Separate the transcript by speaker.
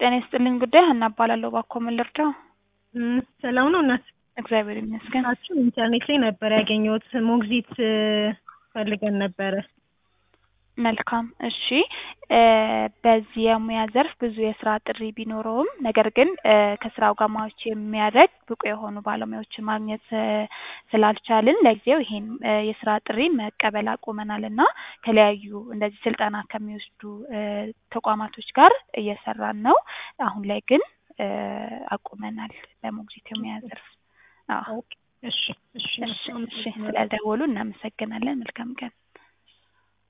Speaker 1: ጤና ይስጥልኝ ጉዳይ ሀና እባላለሁ። እባክዎ ምን ልርዳው?
Speaker 2: እም፣ ሰላም ነው እናት?
Speaker 1: እግዚአብሔር ይመስገን።
Speaker 2: ናችሁ? ኢንተርኔት ላይ ነበር ያገኘሁት። ሞግዚት እ፣ ፈልገን ነበረ።
Speaker 1: መልካም እሺ። እ፣ በዚህ የሙያ ዘርፍ ብዙ የስራ ጥሪ ቢኖረውም ነገር ግን እ፣ ከስራው ጋር ማች የሚያደርግ ብቁ የሆኑ ባለሙያዎችን ማግኘት እ፣ ስላልቻልን ለጊዜው ይሄን እ፣ የስራ ጥሪ መቀበል አቁመናል እና ከተለያዩ እንደዚህ ስልጠና ከሚወስዱ እ፣ ተቋማቶች ጋር እየሰራን ነው። አሁን ላይ ግን እ፣ አቁመናል በሞግዚት የሙያ ዘርፍ። አዎ
Speaker 2: ኦኬ፣ እሺ፣ እሺ፣
Speaker 1: እሺ፣ እሺ። ስለደወሉ እናመሰግናለን። መልካም ቀን።